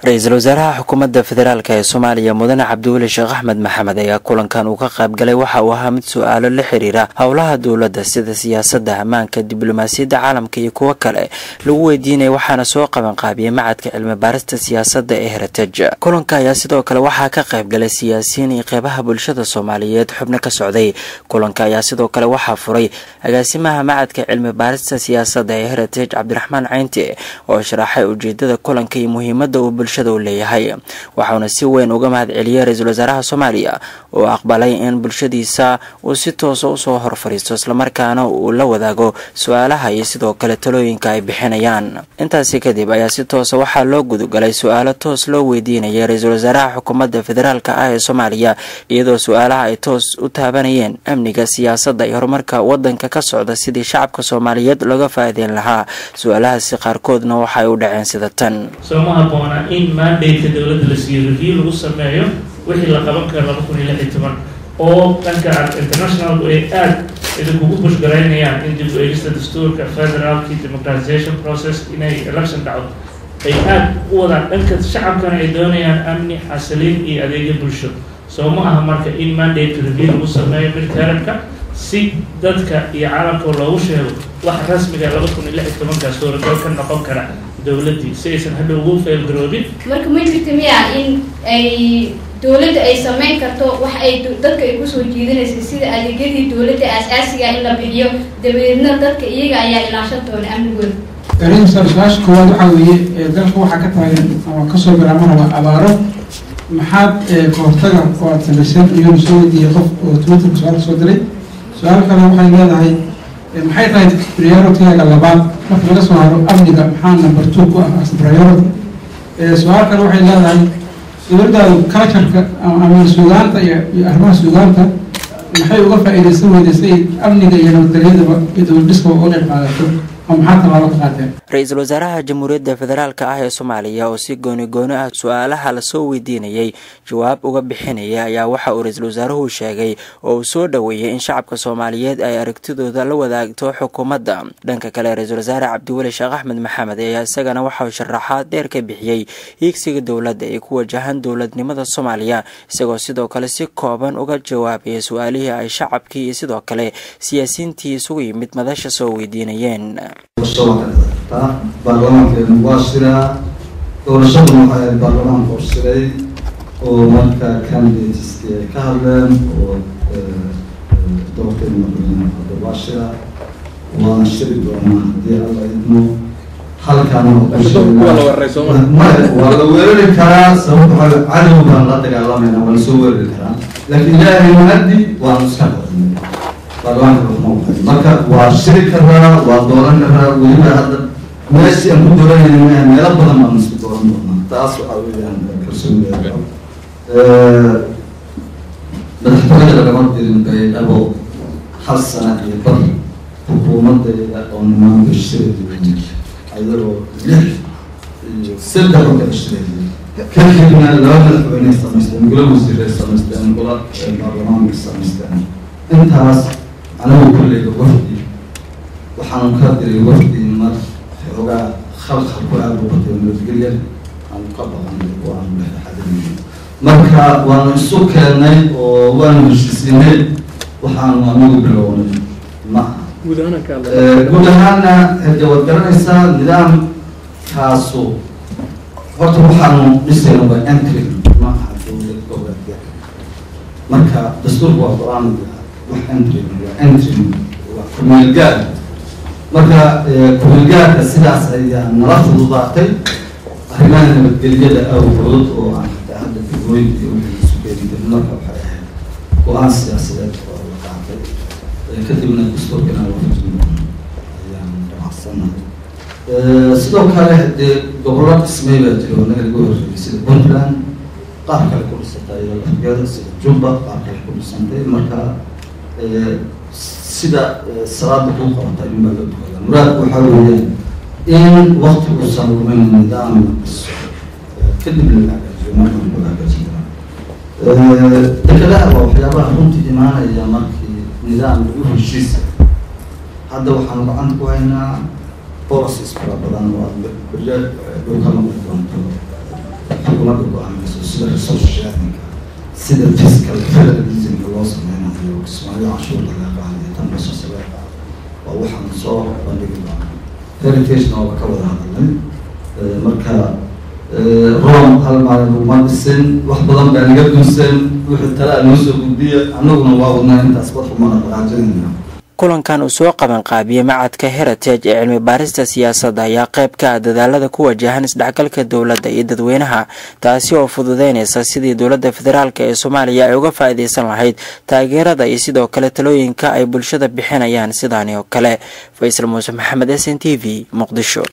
ra-iisul wasaaraha xukuumadda federaalk ee soomaaliya mudane cabdiweli sheekh axmed maxamed ayaa kulankan uu ka qayb galay waxa uu ahaa mid su-aalo la xiriira howlaha dowladda sida siyaasadda ammaanka diblomaasiyadda caalamka iyo kuwo kale lagu weydiinaya waxaana soo qabanqaabiyey macadka cilmi baarista siyaasadda ee heritage kulanka ayaa sidoo kale waxaa ka qayb galay siyaasiyiin iyo qeybaha bulshada soomaaliyeed xubno ka socday kulanka ayaa sidoo kale waxaa furay agaasimaha macadka cilmi baarista siyaasadda ee heritage cabdiraxmaan caynti oo sharaxay ujeedada kulanka iyo muhiimadda uu bulshada u leeyahay waxauna si weyn uga mahad celiyey ra-iisul wasaaraha soomaaliya oo aqbalay in bulshadiisa uu si toosa usoo hor fadhiisto islamarkaana uu la wadaago su-aalaha iyo sidoo kale talooyinka ay bixinayaan intaasi kadib ayaa si toosa waxaa loo gudagalay su-aalo toos loo weydiinayay ra-iisul wasaaraha xukuumadda federaalk ah ee soomaaliya iyadoo su-aalaha ay toos u taabanayeen amniga siyaasadda iyo horumarka wadanka ka socda sidii shacabka soomaaliyeed looga faa'iideyn lahaa su-aalahaasi qaarkoodna waxaay u dhaceen sida tan sooma habboona in mandate-ka dowladda la siiyo review lagu sameeyo wixii la qaban karo laba kun iyo lix iyo toban oo dhanka internationalku ay aada idinkugu bushgaraynayaan in dib u eegista dastuurka federaalki democratization process inay election dhacdo ay aada u wadaan dhanka shacabkana ay doonayaan amni xasiliin iyo adeegyo bulsho soo ma aha marka in mandate review lagu sameeyo midtermka si dadka iyo caalamka loogu sheego wax rasmiga laba kun iyo lix iyo tobankaa suuragal ka noqon kara dowladdii si aysan hadhow ugu feelgaroobin marka ma jirta miya in ay dowladda ay sameyn karto wax ay dadka ay kusoo jiidanaysa sida adeegyadii dowladda aas-aasiga in la bixiyo dabadeedna dadka iyaga ayaa ilaashan doona amnigooda garinsa su-aasha koowaad waxaa weeye dalka waxaa ka taagan ama kasoo bilaabana waa abaaro maxaad kahortaga oo aad samayseen iyonu soo weydiiyey qof oo twitterka su-aal soo diray su-aal kale waxay leedahay maxay tahay priorityga labaad marka laga soo haro amniga maxaa number two ku ah as priority su-aal kale waxay leedahay dowladdaadu cultureka ama suugaanta iyo iyo arrimaha suugaanta maxay uga faa-iideysan weydaysay amniga iyo nabadgelyadaba iyo dowladhiskaba uga qayb qaadato ra-iisul wasaaraha jamhuuriyadda federaalk ah ee soomaaliya oo si gooni gooni ah su-aalaha lasoo weydiinayay jawaab uga bixinaya ayaa waxa uu ra-iisul wasaaruhu sheegay oo uu soo dhoweeyey in shacabka soomaaliyeed ay aragtidooda la wadaagto xukuumadda dhanka kale ra-iisul wasaare cabdiweli sheekh axmed maxamed ayaa isagana waxa uu sharaxaad dheer ka bixiyey hiigsiga dowladda ee ku wajahan dowladnimada soomaaliya isagoo sidoo kale si kooban uga jawaabaya su-aalihii ay shacabkii iyo sidoo kale siyaasiyiintii isugu yimid madasha soo weydiinayeen taa baarlamaankeenu waa siraa doorashaduna waxay ahayd baarlamaanka horsiray oo marka candidateski ay ka hadleen oo doorteen madaxweyne hadda waa shira waana shiri doonaa haddii alla idmo halkaana waa la weerari karaa sababta waxaa cadow baan la dagaalamayna waa lasoo weerari karaa laakiin ilaahay mahadi waanu iska qadnay baarlamaanka ruxma marka waa shiri karaa waa dooran karaa weliba hadda meeshii aan ku dooranayna maaha meelo badan baan isku dooran doonaa taas waxaa weeyaan kalsoonideeda madaxtooyada lagama dirin baydhabo hal sana iyo bar xukuumadeeda oo nimaanka shireedi ayadoo lix iyo saddex oo kala shireedi kadibna laba madaxweyne samaysteen gula wasiiray samaysteen gula baarlamaanka samaysteen intaas anigu kulleyga wafdi waxaanu ka diray wafdi mar xoogaa khalkhalku aada u batay nabadgelya aanu ka baqanay oo aanu dhexdhexaadinay marka waanu isu keennay oo waanu heshiisiinay waxaanu anigu bilownay ma guud ahaana hade waad garanaysaa nidaamkaasu horta waxaanu dhisayna waa entry ma aha dowlad goboleedka marka dastuurka waa qur-aan wax entry waa entry waa kumeelgaar marka kumeelgaarka sidaas ayaa nala fududaatay arrimaha nabadgelyada awgood oo aan hataa hadda degooyinka iyo wixii isu keeni karin marka waxay ahayd go-aan siyaasadeed oo la qaatay kadibna dastuurkana waafajin ayaan dhamacsannahay sidoo kale dee gobollo dhismay baa jira oo naga lagu horreeyay sida puntland qaar kale ku dhisantay iyada lafgeeda sida jumba qaar kale ku dhisantay marka sida salaada kuu qabata in baa loo tukada muraadku waxaa weeyaan in waktigu lumin nidaam la dhiso kadib la hagaajiyo markaan kula hagaajin karaa dekadaha waa waxyaabaha runtii imaanaya markii nidaam lagu heshiisa hadda waxaanu gacanta ku haynaa policies fara badan oo aad beryo dhulka noqon doonto xukuumadda go-aanayso sida resource sharinga sida fiscal federalismka loo sameynayo kismaayo canshuurta laga qaadayo tan basasa laga qaado waa waxaan soo bandhigi doonaa heritagena waaba ka wada hadalnay marka rom hal maalin uma dhisin wax badan baa naga dunsan wixii talaa noo soo gudbiya annaguna waa wadnaa intaas wax umana dhaqaajinayna kulankan uu soo qaban qaabiyey macadka heritage ee cilmi baarista siyaasadda ayaa qayb ka ah dadaalada ku wajahan isdhexgalka dowladda iyo dadweynaha taasi oo fududeynaysa sidii dowladda federaalk ee soomaaliya ay uga faa-iideysan lahayd taageerada iyo sidoo kale talooyinka ay bulshada bixinayaan sidaani oo kale faysal muuse maxamed s n t v muqdisho